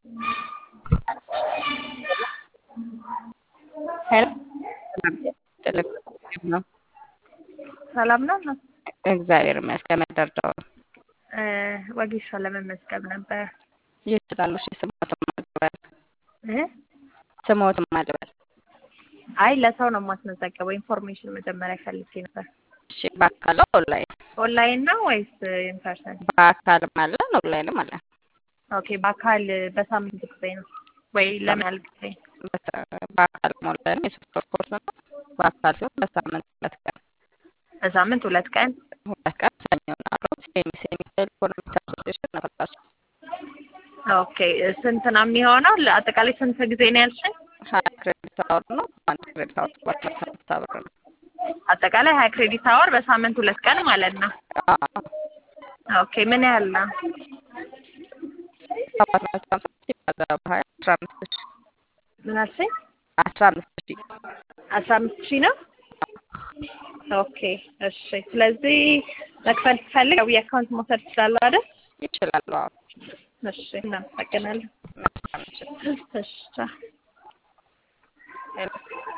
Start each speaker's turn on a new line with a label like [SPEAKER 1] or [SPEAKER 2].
[SPEAKER 1] ሄሎ
[SPEAKER 2] ነው
[SPEAKER 1] ሰላም ነው?
[SPEAKER 2] እግዚአብሔር ይመስገን። መደርደው
[SPEAKER 1] ወጌሻ ለመመዝገብ ነበር።
[SPEAKER 2] ይችላሉ። እሺ ስሞትም አልበል
[SPEAKER 1] እ
[SPEAKER 2] ስሞትም አልበል።
[SPEAKER 1] አይ ለሰው ነው የማስመዘገበው። ኢንፎርሜሽን መጀመሪያ ፈልጌ ነበር።
[SPEAKER 2] እሺ በአካል ኦንላይን?
[SPEAKER 1] ኦንላይን ነው ወይስ ኢንፐርሰን?
[SPEAKER 2] በአካልም አለን ኦንላይንም አለን።
[SPEAKER 1] ኦኬ በአካል በሳምንት ጊዜ ነው ወይ ለምን ያህል ጊዜ?
[SPEAKER 2] በአካልም ኦንላይንም የሶስት ወር ኮርስ ነው። በአካል ሲሆን በሳምንት ሁለት ቀን
[SPEAKER 1] በሳምንት ሁለት ቀን
[SPEAKER 2] ሁለት ቀን ሰኞና ዓርብ ሴሚስ የሚካኤል ኢኮኖሚክ አሶሲዬሽን ነበራቸው።
[SPEAKER 1] ኦኬ ስንት ነው የሚሆነው? አጠቃላይ ስንት ጊዜ ነው ያልሽኝ?
[SPEAKER 2] ሀያ ክሬዲት አወር ነው። አንድ ክሬዲት አወር ሰባት መቶ ሀምሳ ብር ነው።
[SPEAKER 1] አጠቃላይ ሀያ ክሬዲት አወር በሳምንት ሁለት ቀን ማለት ነው።
[SPEAKER 2] አዎ
[SPEAKER 1] ኦኬ ምን ያህል ነው?
[SPEAKER 2] ሰባት መቶ ሀምሳ ሲባዛ በሀያ አስራ አምስት ሺህ
[SPEAKER 1] ምን አልሽኝ?
[SPEAKER 2] አስራ አምስት ሺህ
[SPEAKER 1] አስራ አምስት ሺህ ነው። ኦኬ እሺ። ስለዚህ መክፈል ትፈልግ ያው የአካውንት መውሰድ ትችላለህ አይደል?
[SPEAKER 2] ይችላሉ። አዎ
[SPEAKER 1] እሺ እናመሰግናለን።
[SPEAKER 2] መልካም ምሽት።
[SPEAKER 1] እሺ ቻው።
[SPEAKER 2] ሄሎ